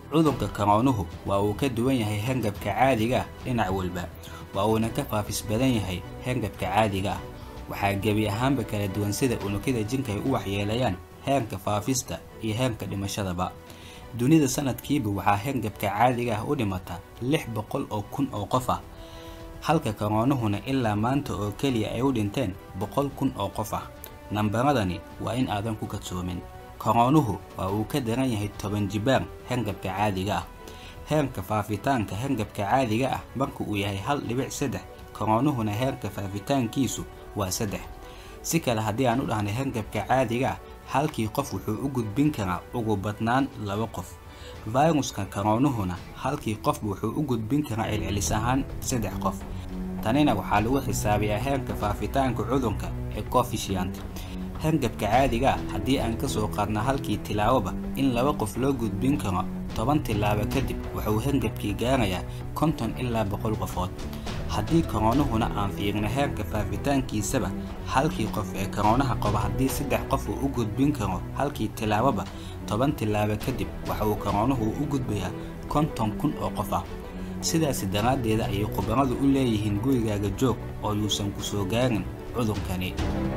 cudurka karoonuhu waa uu ka duwan yahay hangabka caadiga ah dhinac walba waa uuna ka faafis badan yahay hangabka caadiga ah waxaa gebi ahaanba kala duwan sida unugyada jinka ay u waxyeelayaan heerka faafista iyo heerka dhimashadaba dunida sanadkiiba waxaa hangabka caadiga ah u dhimata lix boqol oo kun oo qof ah halka karoonuhuna ilaa maanta oo keliya ay u dhinteen boqol kun oo qof ah nambaradani waa in aadan ku kadsoomin karoonuhu waa uu ka daran yahay toban jibaar hangabka caadiga ah heerka faafitaanka hangabka caadiga ah marka uu yahay hal dhibic saddex karoonuhuna heerka faafitaankiisu waa saddex si kale haddii aan u dhahnay hangabka caadiga ah halkii qof wuxuu u gudbin karaa ugu badnaan laba qof fayruska karoonuhuna halkii qofba wuxuu u gudbin karaa celcelis ahaan saddex qof tanina waxaa lagu xisaabiyaa heerka faafitaanka cudurka ee cofishient hangabka caadiga ah haddii aan ka soo qaadna halkii tilaaboba in laba qof loo gudbin karo toban tilaabo kadib wuxuu hangabkii gaarayaa konton ilaa boqol qofood haddii karoonuhuna aan fiirino heerka faafitaankiisaba halkii qof ee karoonaha qaba haddii saddex qof uu u gudbin karo halkii tilaaboba toban tilaabo kadib waxa uu karoonuhu u gudbayaa konton kun oo qof ah sidaasi daraaddeeda ayay khubaradu u leeyihiin gurigaaga joog oo yuusan ku soo gaarin cudurkani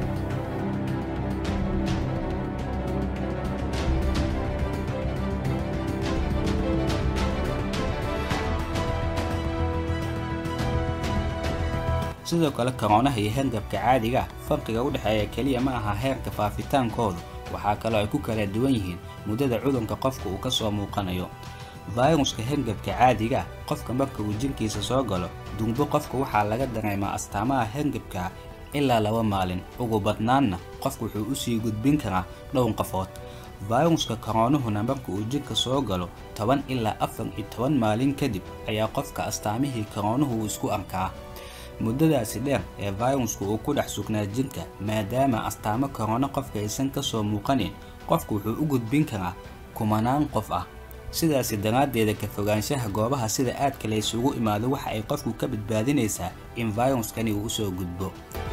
sidoo kale karoonaha iyo hangabka caadiga ah farqiga u dhexeeya keliya ma aha heerka faafitaankoodu waxaa kaloo ay ku kala duwan yihiin muddada cudurka qofka uu ka soo muuqanayo fayruska hangabka caadiga ah qofka marka uu jinkiisa soo galo dumbo qofka waxaa laga dareemaa astaamaha hangabka ilaa laba maalin ugu badnaanna qofka wuxuu usii gudbin karaa dhowr qofood fayruska karoonuhuna marka uu jinka soo galo toban ilaa afar iyo toban maalin kadib ayaa qofka astaamihii karoonuhu uu isku arkaa muddadaasi dheer ee fayrusku uu ku dhex sugnaa jinka maadaama astaamo karoono qofka aysan ka soo muuqanin qofku wuxuu u gudbin karaa kumanaan qof ah sidaasi daraaddeeda ka fogaanshaha goobaha sida aadka la ysugu imaado waxa ay qofku ka badbaadinaysaa in fayruskani uu usoo gudbo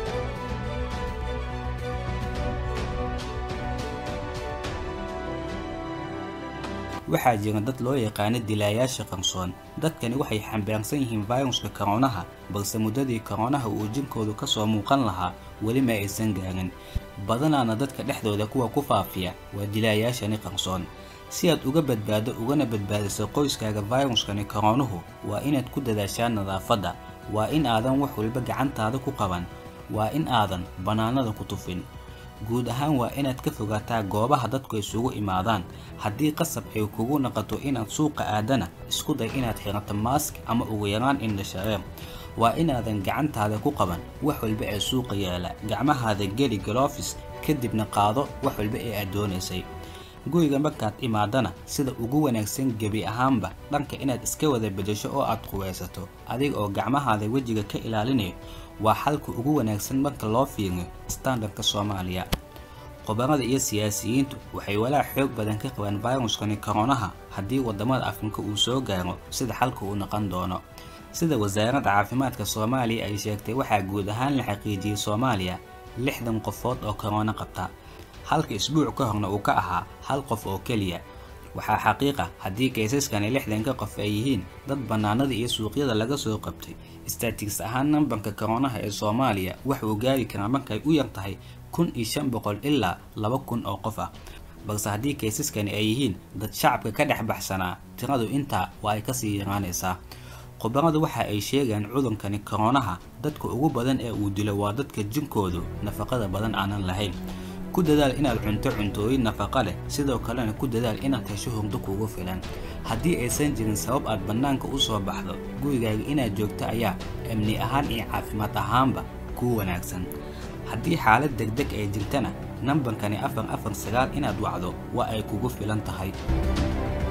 waxaa jira dad loo yaqaano dilaayaasha qarsoon dadkani waxay xambaarsan yihiin fayruska karoonaha balse muddadii karoonaha uu jinkoodu ka soo muuqan lahaa weli ma aysan gaarin badanaana dadka dhexdooda kuwa ku faafiya waa dilaayaashani qarsoon si aad uga badbaado ugana badbaadiso qoyskaaga fayruskani karoonuhu waa inaad ku dadaashaa nadaafadda waa in aadan wax walba gacantaada ku qaban waa in aadan bannaanada ku tufin guud ahaan waa inaad ka fogaataa goobaha dadku isugu imaadaan haddii qasab ay kugu naqato inaad suuqa aadana isku day inaad xirato maask ama ugu yaraan indhashareer waa inaadan gacantaada ku qaban wax walba ee suuqa yaala gacmahaada geli galofis kadibna qaado wax walba ee aad doonaysay guriga markaad imaadana sida ugu wanaagsan gebi ahaanba dhanka inaad iska wada bedesho oo aad quweysato adiga oo gacmahaada wejiga ka ilaalinayo waa xalka ugu wanaagsan marka loo fiiriyo standardka soomaaliya khubarada iyo siyaasiyiintu waxay walaac xoog badan ka qabaan fayruskani karoonaha haddii waddamada afrika uu soo gaaro sida xalka uu noqon doono sida wasaaradda caafimaadka soomaaliya ay sheegtay waxaa guud ahaan la xaqiijiyey soomaaliya lixdan qofood oo karoono qabta halka isbuuc ka horna uu ka ahaa hal qof oo keliya waxaa xaqiiqa haddii kaysaskani lixdanka qof ay yihiin dad bannaanada iyo suuqyada laga soo qabtay statiks ahaan nambarka karoonaha ee soomaaliya wax uu gaari karaa markay u yar tahay kun iyo shan boqol ilaa laba kun oo qof ah balse haddii kaysaskani ay yihiin dad shacabka ka dhex baxsanaa tiradu intaa waa ay kasii yaraanaysaa khubaradu waxa ay sheegaan cudurkani karoonaha dadka ugu badan ee uu dilo waa dadka jinkoodu nafaqada badan aanan lahayn ku dadaal inaad cunto cuntooyin nafaqa leh sidoo kalena ku dadaal inaad hesho hurdo kugu filan haddii aysan jirin sabab aad bannaanka u soo baxdo gurigaaga inaad joogto ayaa amni ahaan iyo caafimaad ahaanba kuu wanaagsan haddii xaalad degdeg ay jirtana nambarkani afar afar sagaal inaad wacdo waa ay kugu filan tahay